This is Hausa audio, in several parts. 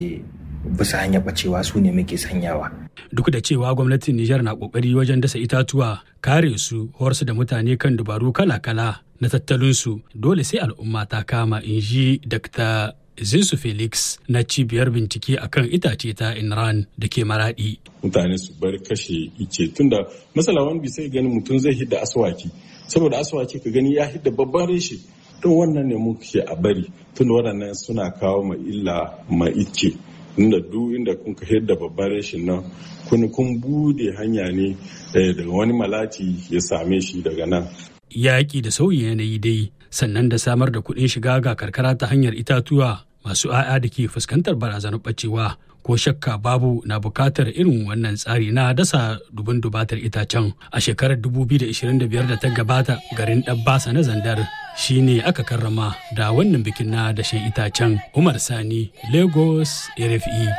bisa hanyar bacewa su ne muke sanyawa. Duk da cewa gwamnatin Nijar na kokari wajen dasa itatuwa, kare su, horsu da mutane kan dubaru kala-kala na tattalinsu dole sai al'umma ta kama in ji Dr. Zinsu Felix na cibiyar bincike akan itace ta Inran da ke maradi. Mutane su bar kashe ice tunda masala wani sai gani mutum zai hidda aswaki saboda aswaki ka gani ya hidda babban reshe don wannan ne muke a bari tunda waɗannan suna kawo ma illa ma ice inda duk inda kun ka hidda babban reshen nan kun kun bude hanya ne daga wani malati ya same shi daga nan. Yaƙi da sauyin yanayi dai sannan da samar da kuɗin shiga ga karkara ta hanyar itatuwa masu 'ya'ya da ke fuskantar barazanar ɓacewa ko shakka babu na bukatar irin wannan tsari na dasa dubin dubatar itacen a shekarar 2025 da ta gabata garin ɗabbasa na zandar shine aka karrama da wannan bikin na dashen itacen umar sani lagos rfe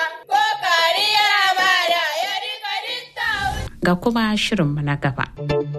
ga kuma shirinmu na gaba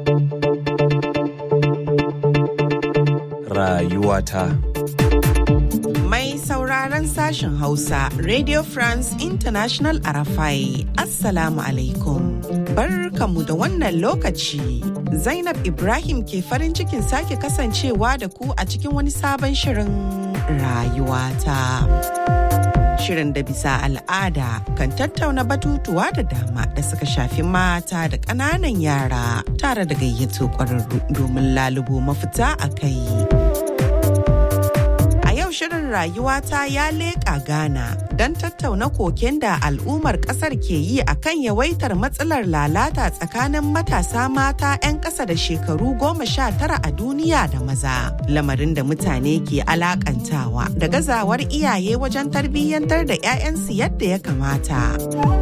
rayuwata Mai sauraron sashen Hausa, Radio France International Arafai, Assalamu alaikum. Barkamu da wannan lokaci. Zainab Ibrahim ke farin cikin sake kasancewa da ku a cikin wani sabon shirin rayuwata. Shirin da bisa al'ada kan tattauna batutuwa da dama da suka shafi mata da ƙananan yara tare da gayyato ƙwararru domin lalubo mafita a kai. yau shirin rayuwata ya leƙa Ghana don tattauna koken da al'ummar ƙasar ke yi a kan yawaitar matsalar lalata tsakanin matasa mata 'yan ƙasa da shekaru goma sha tara a duniya da maza. Lamarin da mutane ke alakantawa da gazawar iyaye wajen tarbiyyantar da 'ya'yansu yadda ya kamata.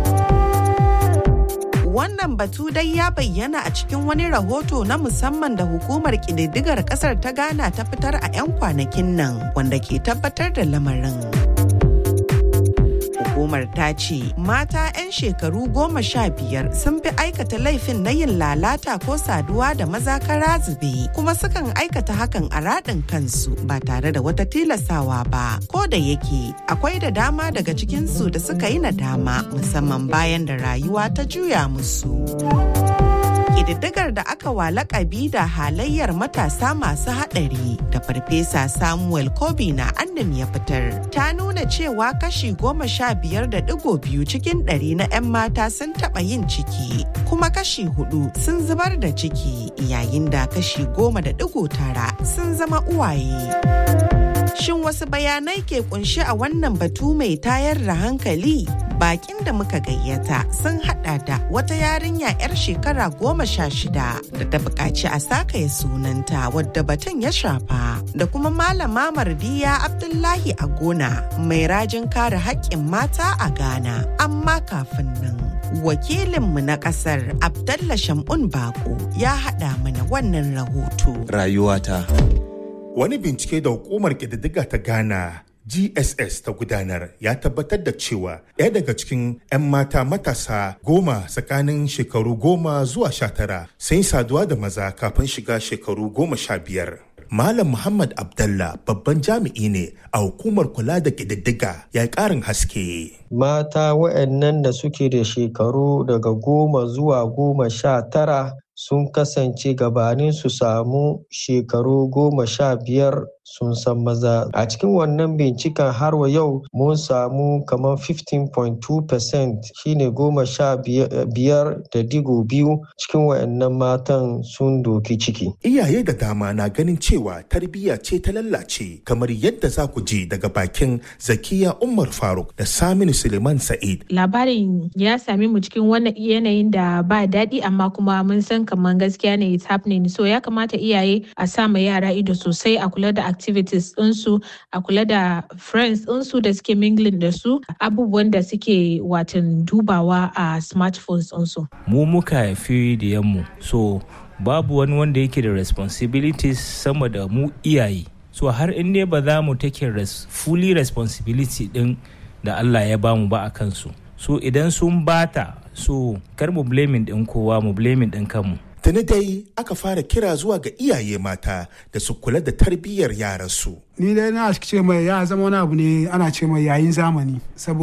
wannan batu dai ya bayyana a cikin wani rahoto na musamman da hukumar ƙididdigar ƙasar ta ghana ta fitar a 'yan kwanakin nan wanda ke tabbatar da lamarin hukumar ta ce mata 'yan shekaru goma sha biyar sun fi aikata laifin na yin lalata ko saduwa da maza kara zube kuma sukan aikata hakan a raɗin kansu ba tare da wata tilasawa ba ko da yake akwai da dama daga cikinsu da suka yi nadama musamman bayan da rayuwa ta juya musu. ƙididdigar da aka wa lakabi da halayyar matasa masu haɗari da farfesa samuel kobi na annam ya fitar ta nuna cewa kashi goma sha biyar da digo biyu cikin ɗari na 'yan mata sun taɓa yin ciki kuma kashi hudu sun zubar da ciki yayin da kashi goma da digo tara sun zama uwaye. Shin wasu bayanai ke kunshi a wannan batu mai tayar da hankali? Bakin da muka gayyata sun hada da wata yarinya 'yar shekara goma sha shida da ta buƙaci a sakaya sunanta wadda batun ya shafa da kuma malama mardiya Abdullahi a gona mai rajin kare haƙƙin mata a Ghana. Amma kafin nan. Wakilinmu na ƙasar Abdallah Shamun Bako ya haɗa mana wannan rahoto. Rayuwata. Wani bincike da hukumar ƙididdiga ta Ghana GSS ta gudanar ya tabbatar da cewa ɗaya daga cikin 'yan mata matasa goma tsakanin shekaru goma zuwa sha tara sun saduwa da maza kafin shiga shekaru goma sha biyar. Malam Muhammad Abdallah babban jami'i ne a hukumar kula da ƙididdiga ya ƙarin haske. Mata waɗannan da suke da shekaru daga goma zuwa goma sha tara sun kasance gabanin su samu shekaru goma sha biyar sun san maza a cikin wannan binciken har wa yau mun samu kamar 15.2% shine goma sha biyar da digo biyu cikin wayannan matan sun doki ciki iyaye da dama na ganin cewa tarbiyya ce ta lallace kamar yadda za ku ji daga bakin zakiya umar faruk da saminu suleiman sa'id labarin ya sami mu cikin wannan yanayin da ba daɗi amma kuma mun san kamar gaskiya ne it's happening so ya kamata iyaye a sa ma yara ido sosai a kula da activities ɗinsu a kula da friends ɗinsu da suke mingling da su abubuwan da suke watan dubawa a smartphones ɗinsu. mu muka haifi da yammu so babu wani wanda yake da responsibilities sama da mu iyaye so har in dai ba za mu take res fully responsibility din da Allah ya bamu ba a kansu so idan sun bata so kar mu blaming din kowa mu blaming din kanmu tuni dai aka fara kira zuwa ga iyaye mata da su kula da tarbiyyar yaransu ni dai na ce mai ya zama wani abu ne ana ce mai yayin zamani saboda